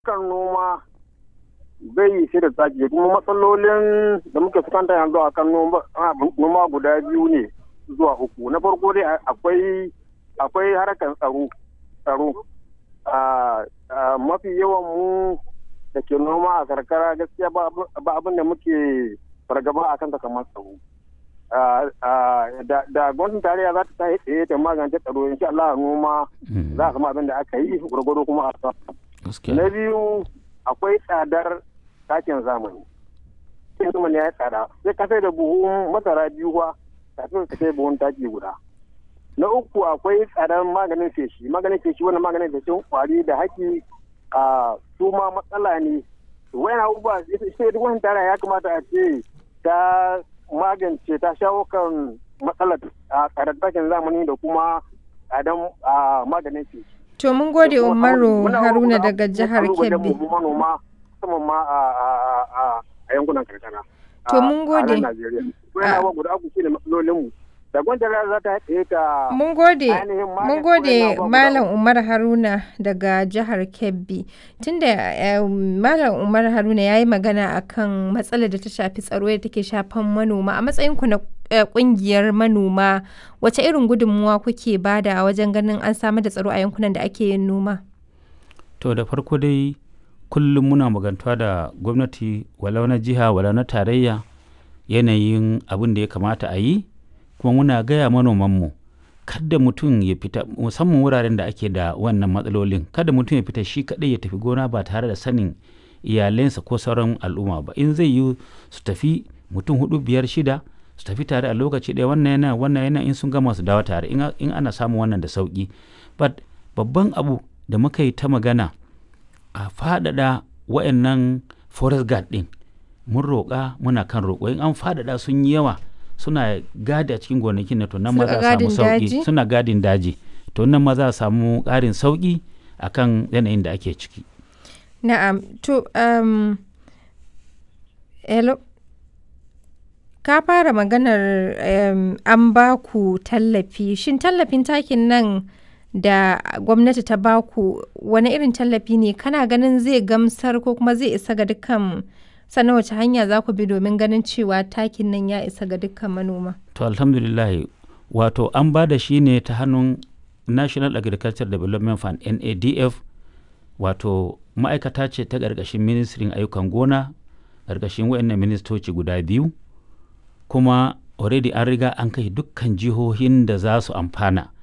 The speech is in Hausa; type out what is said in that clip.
kan noma bai yi sai da tsaki kuma matsalolin da muke fuskanta yanzu a kan noma guda biyu ne zuwa uku na farko dai akwai akwai harkar tsaro tsaro mafi yawan mu da ke noma a karkara gaskiya ba abin da muke fargaba a kanta kamar tsaro da gwamnatin tarayya za ta tashi tsaye ta magance tsaro insha Allah noma za a samu abin da aka yi gwargwado kuma a samu na biyu akwai tsadar takin zamani takin zamani ya yi tsada sai ka sai da buhun masara biyu ba kafin ka sai buhun taki guda na uku akwai tsadar maganin feshi maganin feshi wannan maganin feshin kwari da haki a su ma matsala ne wayan abubuwa sai duk wani tara ya kamata a ce ta magance ta shawo kan matsalar tsadar takin zamani da kuma tsadar maganin feshi To mun gode Umaru Haruna daga jihar Kebbi. manoma musamman ma a yankunan karkara. To mun gode. Wannan guda uku shine matsalolinmu. Da gwamnati za ta haɗe ta Mun gode, mun gode Malam Umar Haruna daga jihar Kebbi. Tunda Malam Umar Haruna ya yi magana akan matsalar da ta shafi tsaro da take shafan manoma a matsayinku na kungiyar manoma wace irin gudunmuwa kuke bada wajen ganin an samar da tsaro a yankunan da ake yin noma? To da farko dai kullum muna magantuwa da gwamnati walau na jiha walau na tarayya yanayin abin da ya kamata a yi kuma muna gaya manomanmu kada mutum ya fita musamman wuraren da ake da wannan matsalolin kada mutum ya fita shi kadai ya tafi gona ba tare da sanin iyalensa ko sauran al'umma ba in zai yi su tafi mutum hudu biyar shida su tafi tare a lokaci ɗaya wannan yana wannan yana in sun gama su dawo tare in ana samun wannan da sauki but babban abu da muka yi ta magana a faɗaɗa wa'annan forest guard ɗin mun roƙa muna kan roƙo in an faɗaɗa sun yi yawa suna gadi a cikin gonakin na to nan ma za a samu sauki suna gadin daji to nan ma za a samu ƙarin sauki akan yanayin da ake ciki na'am to um, hello ka fara maganar um, an ba ku tallafi shin tallafin takin nan da gwamnati ta ba ku wani irin tallafi ne kana ganin zai gamsar ko kuma zai isa ga dukkan sannan wace hanya za ku bi domin ganin cewa takin nan ya isa ga dukkan manoma to alhamdulillah wato an ba da shi ne ta hannun national agriculture development fund nadf wato ma'aikata ce ta ƙarƙashin ministrin ayyukan gona ƙarƙashin wayannan ministoci guda biyu kuma already an riga an kai dukkan jihohin da za su amfana